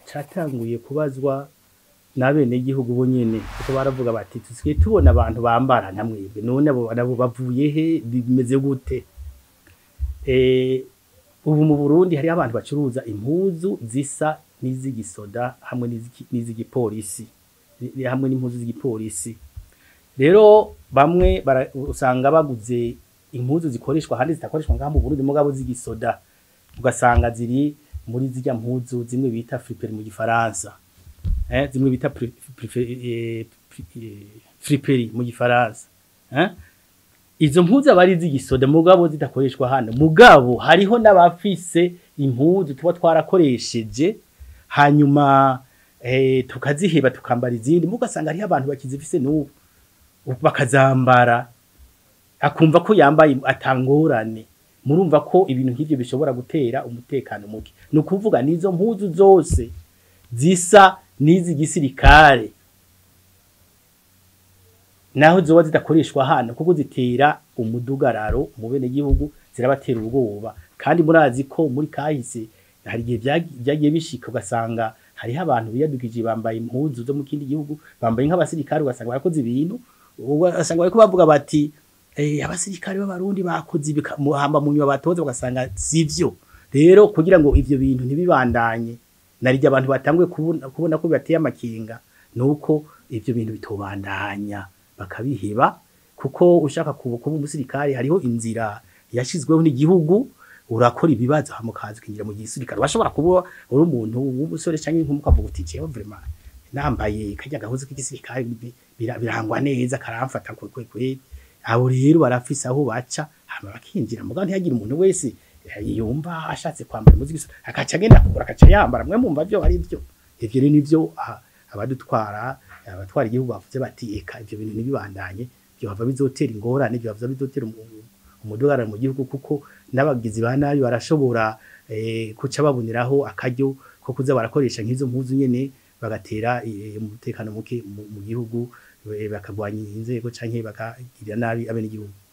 catanguye kubazwa n'abenegihugu bo nyene kuko baravuga bati tusigaye tubona abantu bambara na mwebwe none abo nabo bavuye he bimeze gute eh ubu mu Burundi hari abantu bacuruza impuzu zisa n'iz'igisoda hamwe n'iziki- n'iz'igipolisi Ni- hamwe n'impuzu z'igipolisi rero bamwe bara- usanga baguze impuzu zikoreshwa ahandi zitakoreshwa ngaha mu Burundi mugabo z'igisoda ugasanga ziri muri zirya mpuzu zimwe bita friperi mu gifaransa eh, zimwe bita pri- pri- eh, pri- eh, friperi mu gifaransa eh? izo mpuzu aba ari iz'igisoda mugabo zidakoreshwa hano mugabo hariho n'abafise impuzu tuba twarakoresheje hanyuma eh, tukaziheba tukambara izindi mugasanga hariho abantu bakizifise n'ubu bakazambara akumva ko yambaye atangorane murumva ko ibintu nk'ivyo bishobora gutera umutekano muke ni ukuvuga n'izo mpuzu zose zisa n'izi gisirikare naho zoba zidakoreshwa hano kuko zitera umudugararo mu bene gihugu zirabatera ubwoba kandi murazi ko muri kahise hari igihe vyagi- vyagiye bishika ugasanga hariho abantu biyadukije bambaye impuzu zo mu kindi gihugu bambaye nk'abasirikare ugasanga barakoze ibintu ugasanga bariko bavuga bati eh, abasirikare b'abarundi bakoze ibi ka- mu- hamba mu nyuma batoze ugasanga sivyo rero kugira ngo ivyo bintu ntibibandanye narirya abantu batanguye kubona, kubona ko bibateye amakinga nuko ivyo bintu bitobandanya bakabiheba kuko ushaka kuba kuba umusirikare hariho inzira yashizweho n'igihugu urakora ibibazo hama ukaza ukinjira mu gisirikare washobora kuba uri umuntu w'umusore canke inkumi ukavuga uti jewe vraiment nambaye karya gahuzu k'igisirikare bi- bira- birangwa neza karamfata kwe kwe kwe abo rero barafise aho baca hama bakinjira mugabo ntihagire umuntu wese eh, yumva ashatse kwambara impuzu z'igisa- akaca agenda kugura akaca yambara mwe mumva vyo ari vyo ivyo rero nivyo ah, abadutwara abatwara igihugu bavuze bati eka ivyo bintu ntibibandanye byohava bizotera ingorane byohava bizotera umu- umudugararo mu gihugu kuko n'abagizi ba nabi barashobora eh, kuca baboneraho akaryo ko kuza barakoresha nk'izo mpuzu nyene bagatera eh, umutekano muke mu mu gihugu eh, bakagwanya inzego canke bakagirira nabi abenegihugu